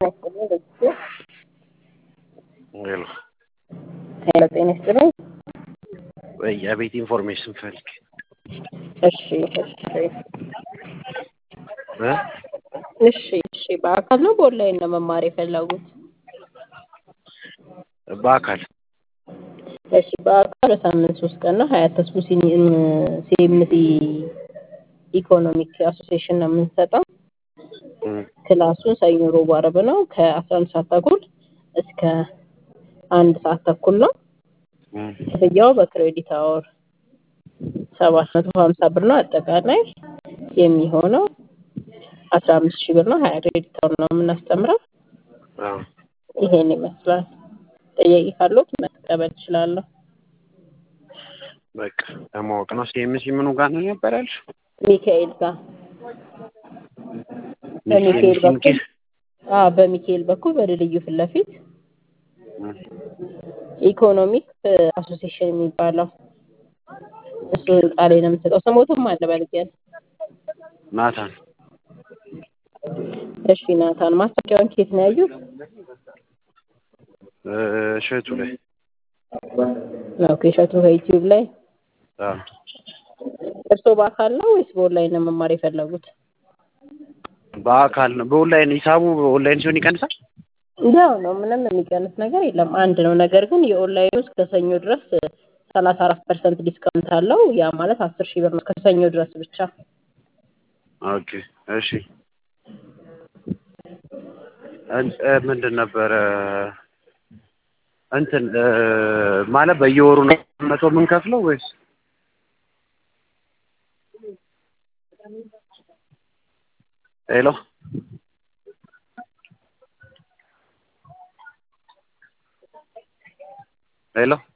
ይስጥልኝ በጊዜ ሄሎ ሄሎ ጤና ይስጥልኝ። ወይ የቤት ኢንፎርሜሽን ፈልግ እሺ እሺ እ እሺ እሺ በአካል ነው በኦንላይን ነው መማር የፈለጉት? በአካል እሺ በአካል በሳምንት ሶስት ቀን ነው ሀያት ተስቦ ሲኤምሲ ኢኮኖሚክ አሶሲዬሽን ነው የምንሰጠው። እም፣ ክላሱን ሰኞ፣ ሮብ፣ ዓርብ ነው ከአስራ አንድ ሰዓት ተኩል እስከ አንድ ሰዓት ተኩል ነው። እም፣ ክፍያው በክሬዲት አወር ሰባት መቶ ሀምሳ ብር ነው። አጠቃላይ የሚሆነው አስራ አምስት ሺህ ብር ነው። ሀያ ክሬዲት አወር ነው የምናስተምረው። አዎ ይሄን ይመስላል። ጥያቄ ካለዎት መቀበል እችላለሁ። በቃ ለማወቅ ነው። ሲኤምሲ ምኑ ጋር ነው ነበር ያልሽው? ሚካኤል ጋር በሚካኤል በኩል አዎ፣ በሚካኤል በኩል በድልድዩ ፊት ለፊት እም፣ ኢኮኖሚክ አሶሲዬሽን የሚባለው እሱ ህንጻ ላይ ነው የምንሰጠው። ስሞትም አለ በልጊያል። ናታን እሺ ናታን፣ ማስታወቂያውን ከየት ነው ያዩት? እ፣ እሸቱ ላይ ኦኬ፣ እሸቱ ከዩቲዩብ ላይ። አዎ እርስዎ በአካል ነው ወይስ በኦንላይን ነው መማር የፈለጉት? በአካል ነው። በኦንላይን ሂሳቡ ኦንላይን ሲሆን ይቀንሳል? ያው ነው፣ ምንም የሚቀንስ ነገር የለም፣ አንድ ነው። ነገር ግን የኦንላይኑ እስከ ሰኞ ድረስ ሰላሳ አራት ፐርሰንት ዲስካውንት አለው። ያ ማለት አስር ሺህ ብር ነው እስከ ሰኞ ድረስ ብቻ። ኦኬ እሺ። እን- እ፣ ምንድን ነበረ እንትን እ፣ ማለት በየወሩ ነው መቶ የምንከፍለው ወይስ ሄሎ ሄሎ